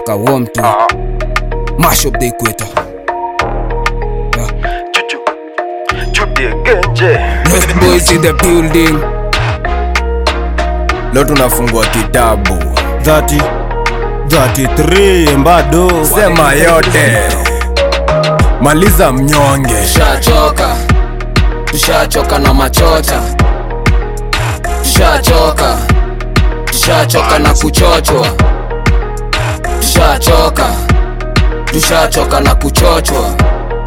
nataka warm tu mash up the equator Chuchu, chupie genje. Lost boys in the building leo tunafungua kitabu 30 33 bado sema yote maliza mnyonge tushachoka tushachoka na machocha tushachoka tushachoka na kuchochwa tushachoka tushachoka na kuchochwa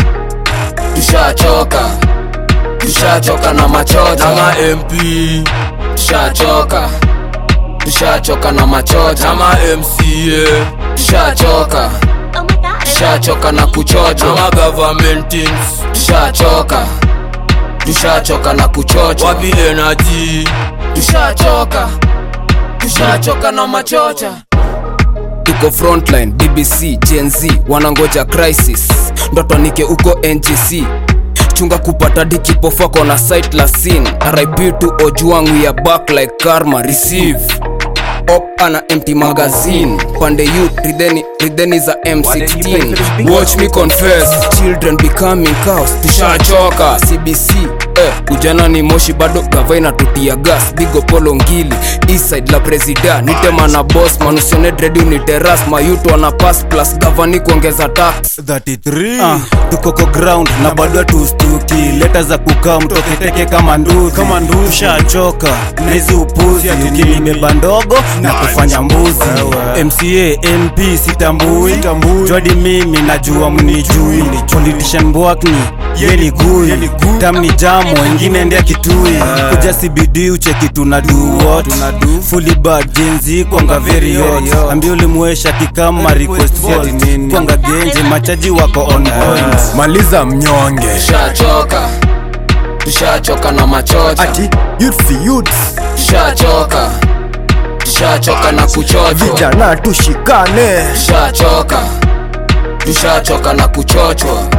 tushachoka tushachoka na machocha ama mp tushachoka tushachoka na machocha ama mca tushachoka tushachoka na kuchochwa ama government tushachoka tushachoka na kuchochwa wapi energy tushachoka tushachoka na machocha tuko frontline bbc genz wanangoja crisis ndoto nike uko ngc chunga kupata dikipofako na site la sin rip to ojuang we are back like karma receive op ana empty magazine pande youth ridheni ridheni za m16 watch me confess children becoming cows tushachoka cbc eh, ujana ni moshi bado gavaina tutia gas bigo polo ngili eastside la presida nitema na boss manusione dredi uniteras mayuto ana pass plus gavani kuongeza tax 33 ah, tukoko ground na bado tustuki leta za kukaa mtoketeke kama nduzi kama nduzi shachoka na hizi upuzi ukinibeba ndogo na kufanya mbuzi mca mp sitambui jwadi mimi najua mnijui politician bwakni yeni gui tamni jamo wengine ndea kitui kuja cbd ucheki tuna do what fully bad jenzi kwanga very hot ambia ulimwesha kikama request fault kwanga genje machaji wako on point maliza mnyonge tushachoka tushachoka na machocha ati youth for youth tushachoka tushachoka na kuchochwa vijana tushikane tushachoka tushachoka na kuchochwa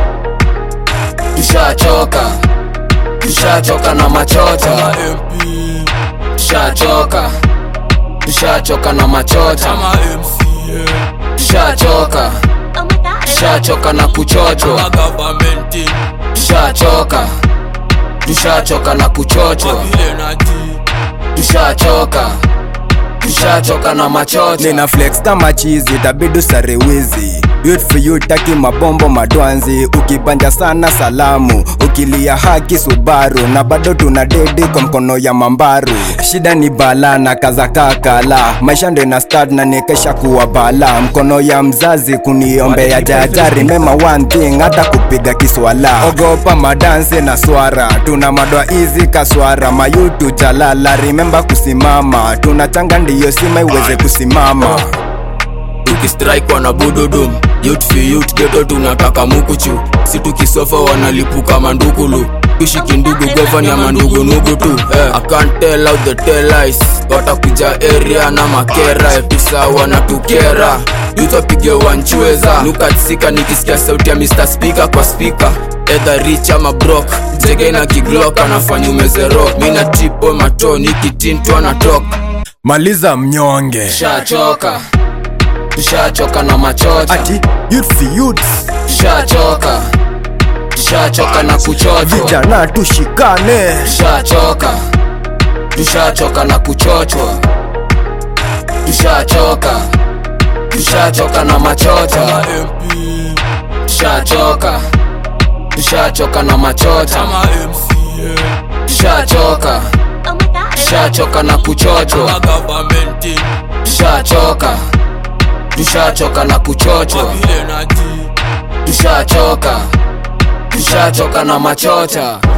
tushachoka tushachoka na machocha tushachoka tushachoka na machocha tushachoka tushachoka na kuchochwa tushachoka tushachoka na kuchochwa tushachoka tushachoka na machocha nina flex kama chizi tabidu sarewizi youth for youth taki mabombo madwanzi ukibanja sana salamu ukilia haki subaru na bado tuna dedi kwa mkono ya mambaru shida ni bala na kaza kakala maisha ndo ina start na nikesha kuwa bala mkono ya mzazi kuniombea jajari mema one thing hata kupiga kiswala ogopa madansi na swara tuna madoa hizi kaswara mayutu jalala remember kusimama tunachanga ndiyo sima iweze kusimama tukistrike wana bududum youth for youth geto tunataka mukuchu si tukisofa wanalipuka mandukulu tushiki ndugu govani ya mandugu nugu tu eh. I can't tell out the tell lies watakuja area na makera tisa wanatukera youth wapige wanchweza nukatsika nikisikia sauti ya Mr. Speaker kwa speaker edha rich ama brok jege na kiglok anafanya umezero mina tipo matoni kitintwa na tok maliza mnyonge tushachoka tushachoka na machocha ati youth for youth tushachoka tushachoka na kuchochwa vijana tushikane tushachoka tushachoka na kuchochwa tushachoka tushachoka na machocha tushachoka tushachoka na machocha tushachoka tushachoka na kuchochwa tushachoka tushachoka na kuchochwa tushachoka tushachoka na machocha